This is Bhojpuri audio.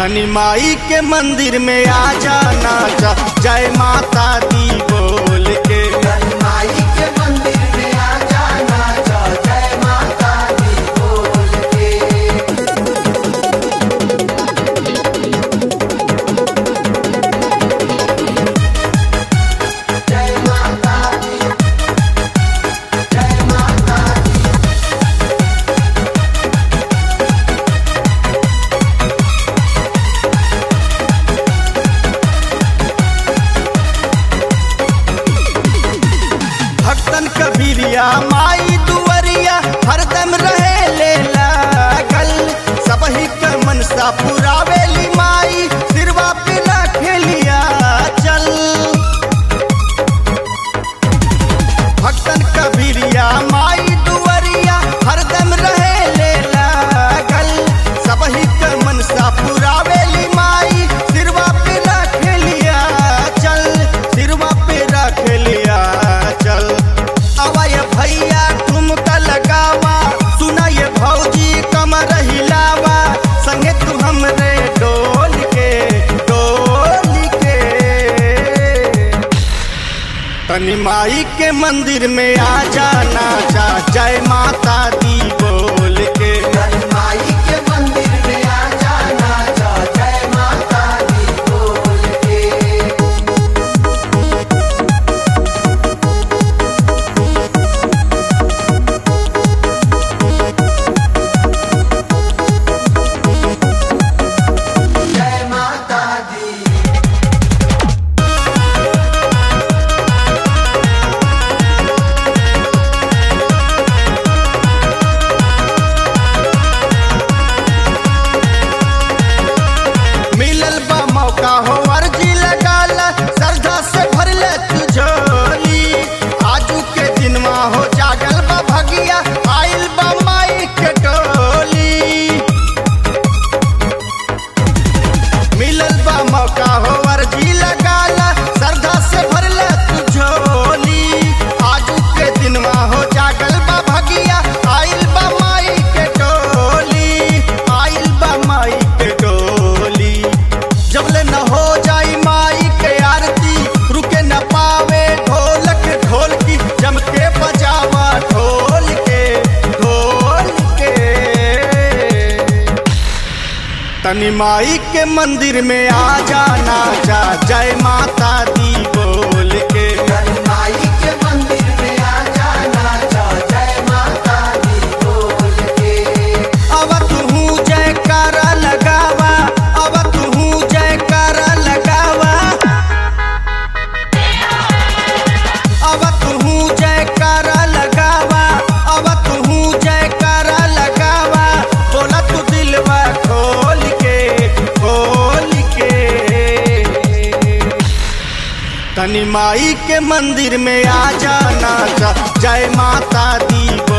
तनी माई के मंदिर में आ जाना जा जय माता दी बोल के माई के मंदिर में आ जाना जा जय माता दी बोल के जय माता दी जय माता दी भक्तन कबीरिया माई दुवरिया हरदम रहे ले लागल सबही के मनसा पुरावेली माई सिरवा पे ना खेलिया चल भक्तन कबीरिया माई दुवरिया हरदम रहे ले लागल सबही के मनसा पुरावेली माई सिरवा पे ना खेलिया चल सिरवा पे रख लिया चल अवय भैया ठुमका लगावा सुना ये भौजी कमर हिलावा संगे तू हमरे डोल के डोल के तनी माई के मंदिर में आ जाना जा जय माता दी बोल के माई के मंदिर में आ जाना जा जय माता दी बोल के जय माता दी मिलल बा मौका हो अर्जी लगाला श्रद्धा से भर ले तू झोली आजू के दिनमा हो जागल बा भगिया आइल बा माई के टोली मिलल बा मौका हो अर्जी लगाला श्रद्धा से भर ले तू झोली आजू के दिनमा हो जागल बा भगिया आइल बा माई के टोली आइल बा माई के टोली जबले न हो जाई माई के आरती रुके न पावे ढोलक ढोल की जम के बजावा ढोल के ढोल के तनी माई के मंदिर में आ जाना जा जय माता दी बोल के माई के मंदिर में आ जाना जा जय माता दी बोल के अब तू जय कर लगावा अब तू जय कर लगावा अब तू जय कर लगावा अब तू जय कर लगावा बोला तू दिलवा खोल के खोल के तनी माई के मंदिर में आ जाना जा जय माता दी